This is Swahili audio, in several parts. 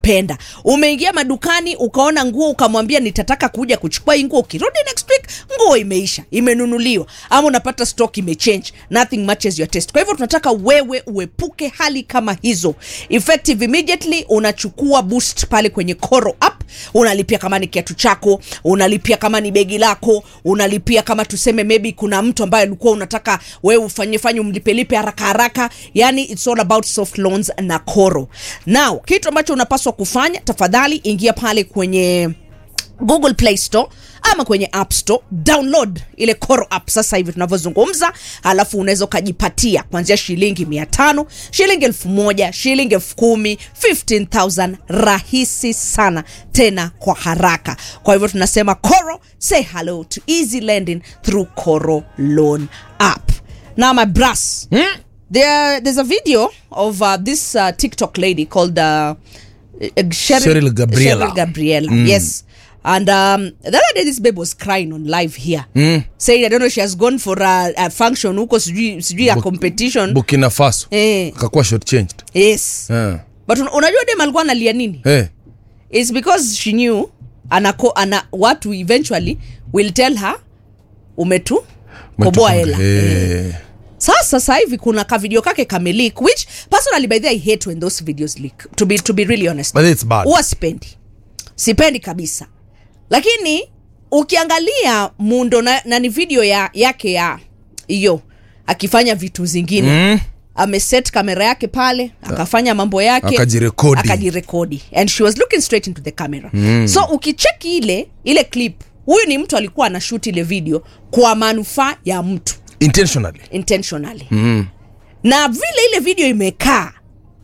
penda umeingia madukani ukaona nguo ukamwambia nitataka kuja kuchukua hii nguo ukirudi next week nguo imeisha imenunuliwa ama unapata stock imechange nothing matches your taste kwa hivyo tunataka wewe uepuke hali kama hizo effective immediately unachukua boost pale kwenye Koro app unalipia kama ni kiatu chako unalipia kama ni begi lako unalipia kama tuseme maybe kuna mtu ambaye ulikuwa unataka wewe ufanye fanye umlipelipe haraka haraka yani it's all about soft loans na Koro now kitu ambacho unapaswa kufanya tafadhali ingia pale kwenye google play store ama kwenye app store download ile Koro app sasa hivi tunavyozungumza alafu unaweza ukajipatia kuanzia shilingi mia tano shilingi elfu moja shilingi elfu kumi 15000 rahisi sana tena kwa haraka kwa hivyo tunasema Koro say hello to easy lending through Koro loan app now my brass there, there's a video of uh, this uh, tiktok lady called uh, uh, Cheryl, Cheryl Gabriela. Cheryl Gabriela, yes. And um, the other day, this babe was crying on live here, saying, I don't know, she has gone for a, a function huko sijui sijui ya Bu- competition. burkina faso Eh, akakuwa short changed yes. Eh. But un- unajua dem alikuwa analia nini? Eh. It's because she knew anako, ana, watu eventually will tell her umetu koboa hela. Eh. Eh. sasa sasa hivi kuna ka video kake kamelik which personally by the way, I hate when those videos leak to be, to be really honest But it's bad. huwa sipendi sipendi kabisa lakini ukiangalia muundo na, na ni video ya, yake ya hiyo akifanya vitu zingine mm. ameset kamera yake pale akafanya mambo yake Akajirekodi. akajirekodi and she was looking straight into the camera mm. so ukicheki ile ile clip huyu ni mtu alikuwa anashuti ile video kwa manufaa ya mtu intentionally intentionally mm. na vile ile video imekaa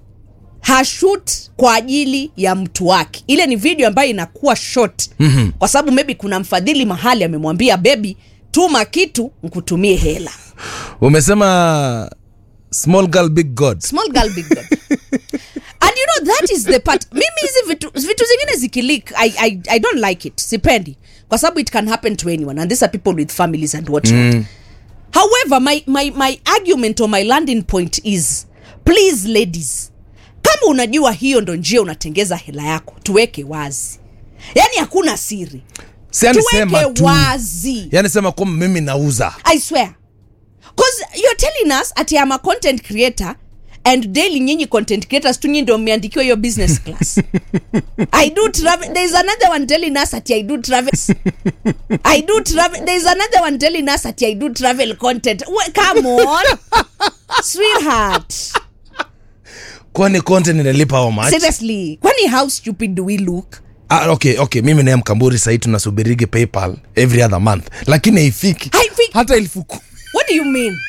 hashut kwa ajili ya mtu wake ile ni video ambayo inakuwa short mm-hmm. kwa sababu maybe kuna mfadhili mahali amemwambia bebi tuma kitu nkutumie hela umesema small girl big god small girl big God. and you know that is the part mimi hizi vitu, vitu zingine zikilik I, I, i don't like it sipendi kwa sababu it can happen to anyone and these are people with families and what mm. however my, my, my argument or my landing point is please ladies kama unajua hiyo ndo njia unatengeza hela yako tuweke wazi yaani hakuna siri Si yani sema tuweke tu wazi yani sema kwamba mimi nauza I swear. Because you're telling us ati I'm a content creator and daily nyinyi content creators tu nyinyi ndio mmeandikiwa hiyo business class. I do travel. There is another one telling us ati I do travel. I do travel. There is another one telling us ati I do travel content. Well, come on. Sweetheart. kwani content inalipa how much Seriously. Kwani how stupid do we look? ah, okay okay mimi naye mkamburi sahii tunasubirige paypal every other month lakini haifiki Haifiki. hata elfu ku- What do you mean?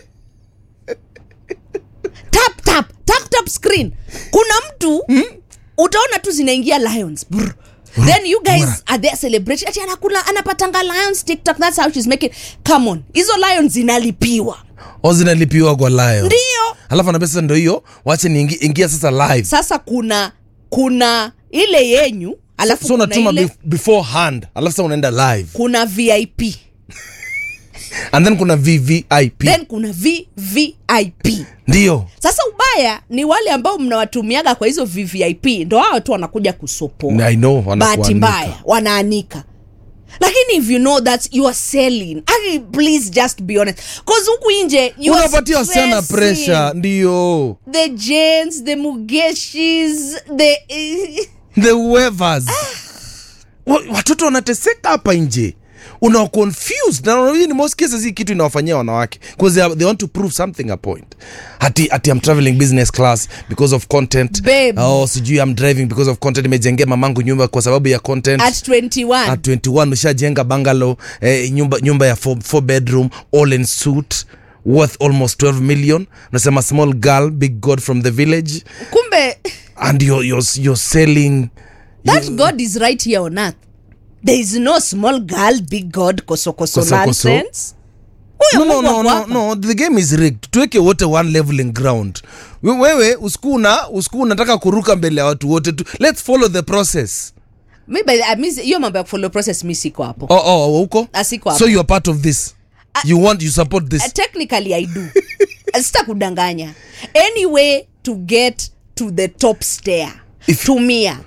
tap tap tap tap screen. Kuna mtu utaona tu zinaingia lions. Brr. Then you guys Bora. are there celebrating. Ati anakula anapatanga lions TikTok. That's how she's making. Come on. Hizo lions zinalipiwa. o zinalipiwa kwa lion Ndio. alafu anambia sasa ndo hiyo wache niingi- ingia sasa live Sasa kuna kuna ile yenyu alafu so kuna unatuma ile, bef- beforehand alafu sasa unaenda live kuna VIP. and then kuna vvip Then kuna VVIP. ndio sasa ubaya ni wale ambao mnawatumiaga kwa hizo vvip ndo hao tu wanakuja kusopoa I know, bahati wanakuanika. mbaya wanaanika lakini if you know that you are selling I, please just be honest cause huku nje you are unapatia wasichana stressing. pressure ndio the jens the mugeshis the the whoever's Wa- watoto wanateseka hapa nje una confused na hii ni most cases hii kitu inawafanyia wanawake because they, are- they want to prove something a point ati ati I'm traveling business class because of content Babe. oh sijui I'm driving because of content imejengea mamangu nyumba kwa sababu ya content at 21 at 21 ushajenga bungalow eh, nyumba, nyumba ya four, four bedroom all in suit worth almost 12 million unasema small girl big god from the village kumbe and you're, you're, you're selling that god is right here on earth there is no small girl big god kosokoso Koso, koso. nonsense no, huyo no, Mungu no, ako no, hapa. no, the game is rigged tuweke wote one leveling ground We- wewe usikuna usiku unataka kuruka mbele ya watu wote tu let's follow the process Mi by the- I miss- hiyo mambo ya follow process mi siko hapo oh, oh, oh, huko Ah, siko hapo. so you are part of this you want you support this Uh, technically i do sita kudanganya any way to get to the top stair If- tumia